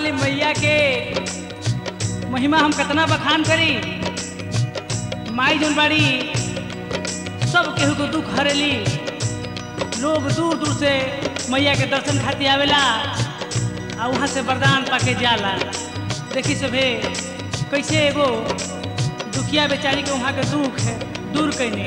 वाली मैया के महिमा हम कितना बखान करी माई जौन बाड़ी सब केहू को दुख हरेली लोग दूर दूर से मैया के दर्शन खातिर आवेला आ वहाँ से वरदान पाके जाला देखी सभे कैसे एगो दुखिया बेचारी के वहाँ के दुख है दूर कैने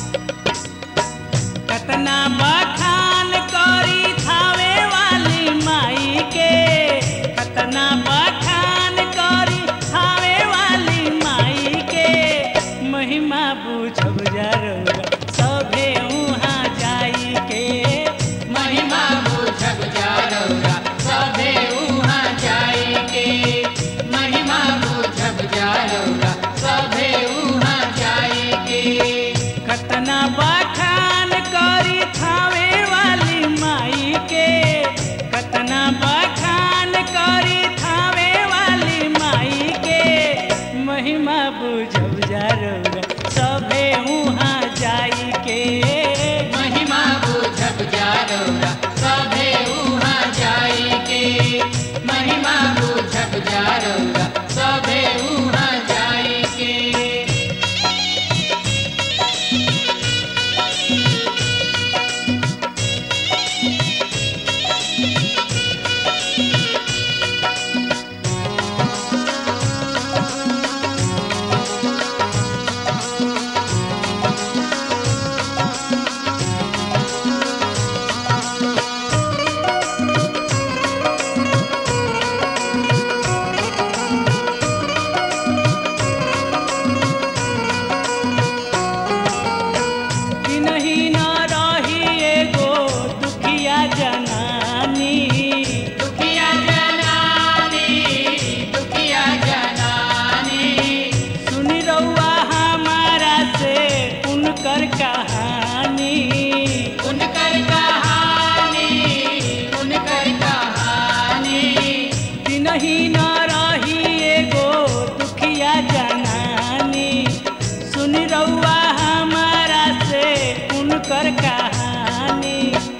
कतना बखान करी थावे वाली माई के कतना बखान करी थावे वाली माई के महिमा बुझब जरूर सभे वहाँ जाई के महिमा बुझब जारौरा सभे उहाँ जाई के महिमा बुझब जारौरा सभे उहाँ जाई के कतना बखान करी थावे वाली माई के कतना बखान करी थावे वाली माई के महिमा बुझब जरूर सभे वहाँ जाई के महिमा बुझब जारौरा सभे उहाँ जाई के महिमा बुझब जारौरा सभे उहाँ जाई के कि नहीं न रही एगो दुखिया जनानी दुखिया जनानी दुखिया जनानी सुनी रउआ हमारा से उनकर कहानी उनकर कहानी उनकर कहानी कि नहीं न रही एगो दुखिया जनानी सुनी रउआ हमारा से उनकर कहानी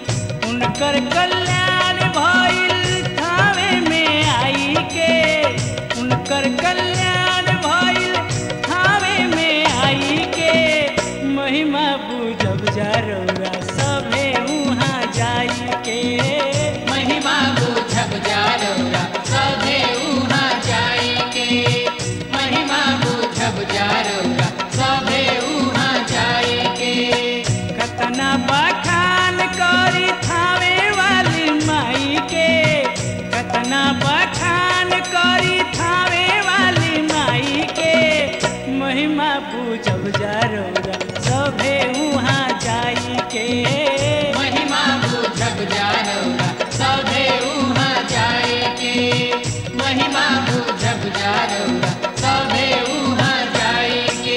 उनकर कल्याण भइल थावे में आई के उनकर कल्याण भइल थावे में आई के महिमा बुझब जरूरा सभे वहाँ जाई के महिमा बुझब जारौरा सभे उहाँ जाई के महिमा बुझब जारौरा सभे उहाँ जाई के कतना बखान करी थावे वाली माई के कतना बखान करी थावे वाली माई के महिमा बुझब जरूरा सभे वहाँ जाई के महिमा बुझब जारौरा सभे उहाँ जाई के महिमा बुझब जारौरा सभे उहाँ जाई के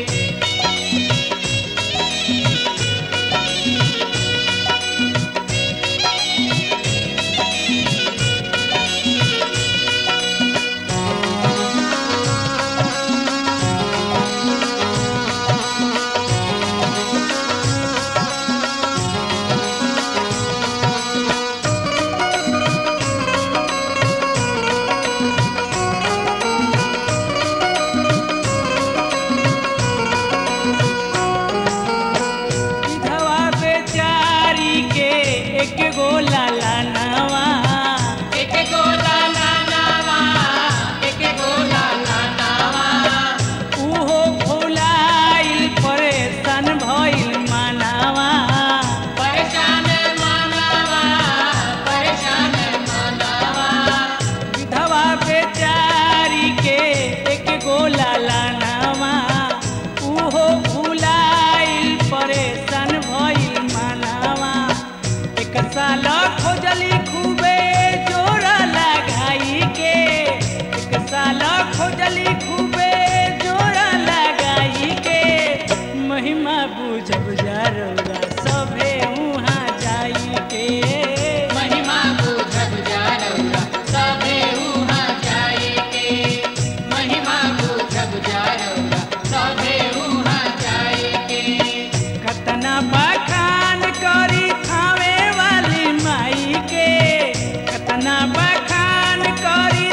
विधवा बेचारी के एक गो लाला नवा एक गोला नानावा एक गोला नानावा उहो फुलाइल परेशान भइल मानवा परेशान मानवा परेशान मानवा विधवा बेचारी के एक गो लाला नवा उहो फुलाइल परेशान भइल मानवा एक साल खोजली खूबे जोरा लगाई के एक साल खोजली खूबे जोरा लगाई के महिमा बुझब जरूरा सभे वहाँ जाई के महिमा बुझब जारौरा सभे उहाँ जाई के महिमा बुझब जारौरा सभे उहाँ जाई के कतना बखान करी थावे वाली माई के कतना बखान करी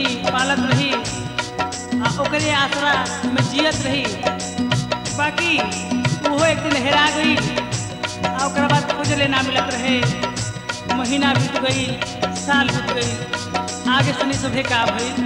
रही पालत रही आ ओकरे आसरा में जियत रही बाकी ओहो एक दिन हेरा गई आ ओकरा बाद खोजले ना मिलत रहे महीना बीत गई साल बीत गई आगे सुनी सभे का भइल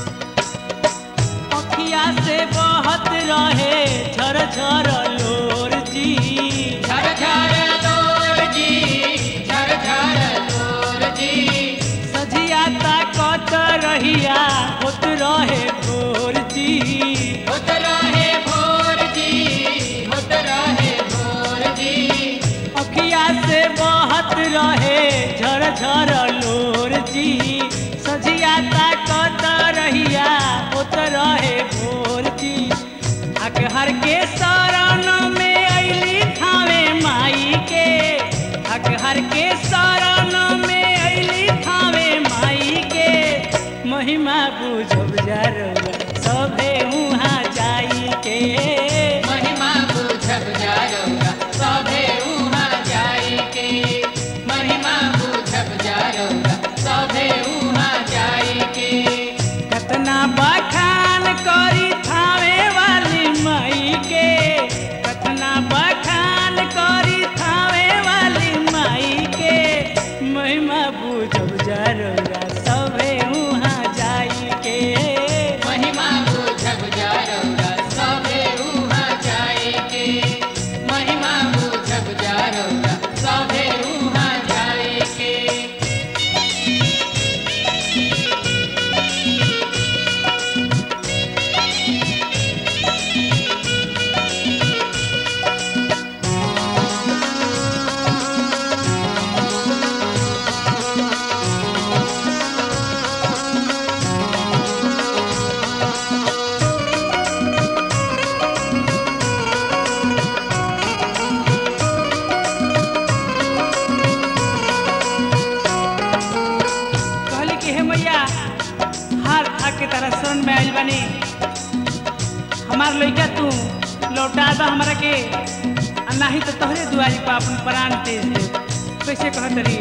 अखिया से बहत रहे झर झर लोर जी झर झर लोर जी झर झर लोर जी सजिया ताकत रहिया होत रहे भोर जी होत रहे भोर जी होत रहे भोर जी अखिया से बहत रहे झर झर लोर जी सजिया ताकत रहिया होत रहे भोर जी अकहर के शरण में अइली थावे माई के अकहर के शरण में अइली थावे माई के महिमा बुझब जरूर सभे उहाँ जाई के महिमा बुझब जारोगा सभे उहाँ जाई के महिमा बुझब जारोगा सभे उहाँ जाई के कतना बखान करी थावे वाली माई के कतना बखान करी थावे वाली माई के महिमा बुझब जरूरा सभे उहाँ जाई के महिमा बुझब जारोगा सभे उहाँ जाई के महिमा बुझब जारोगा सभे उहाँ जाई के कहली कि हे मैया हार आके तारा शरण में आइल बानी हमार लइका तू लौटा दा हमरा के आ नाही तो तोहरे दुआरी पर अपन प्राण तेज दे कैसे कहत रही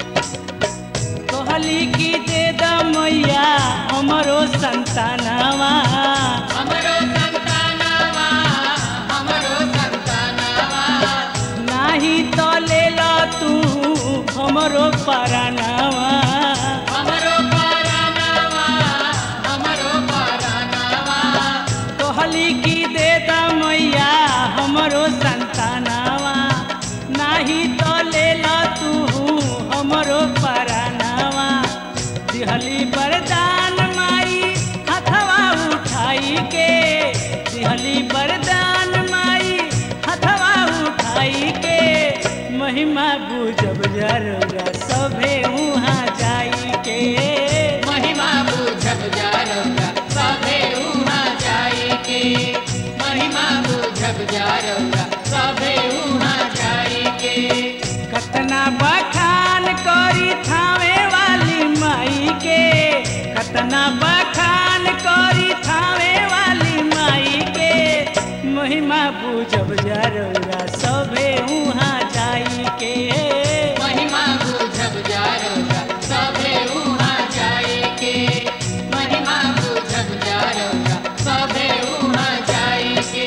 कहली कि दे दा मैया हमरो संतानवा हमरो संतानवा हमरो संतानवा नाही तो ले ला तू हमरो परानवा हमरो परानवा हमरो परानवा कहली कि दे दा मैया हमरो संतानवा नाही तो ले ला तू हमरो परानवा दिहली वरदान माई हथवा उठाई के दिहली वरदान माई हथवा उठाई के महिमा बुझब जरूरा सभे उहाँ जाई के महिमा बुझब जारोगा सभे उहाँ जाई के महिमा बुझब जारोगा सभे उहाँ जाई के कतना बखान करी थावे वाली माई के कतना बखान करी थावे वाली माई के महिमा बुझब जरूरा सभे उहाँ जाई के महिमा बुझब जारोगा सभे उहाँ जाई के महिमा बुझब जारोगा सभे उहाँ जाई के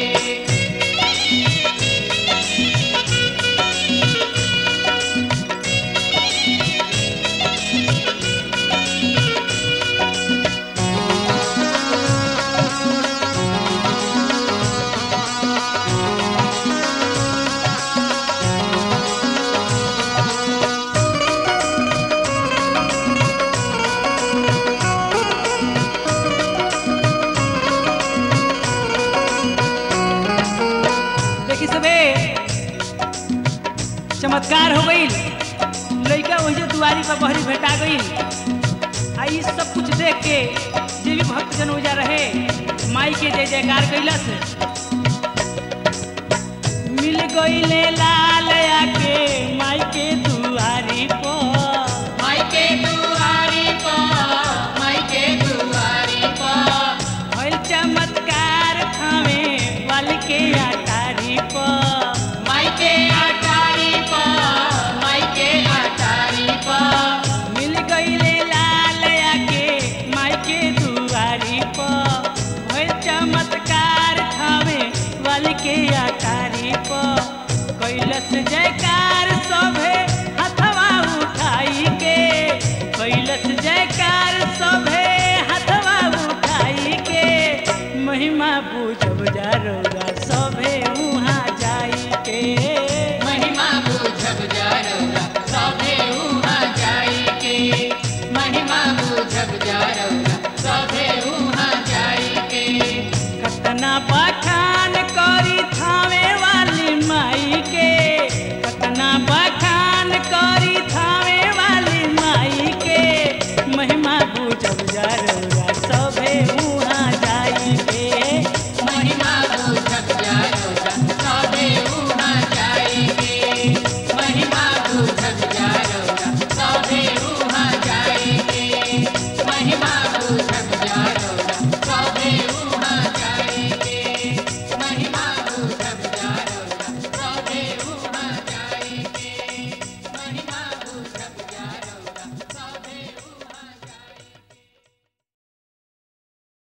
देखी सबे चमत्कार हो गई लड़का वही दुआरी पर बहरी भेटा गई आ ई सब कुछ देख के जे भी भक्त जन ओजा रहे माई के जय जयकार कैलस मिल गईले लाल आके माई के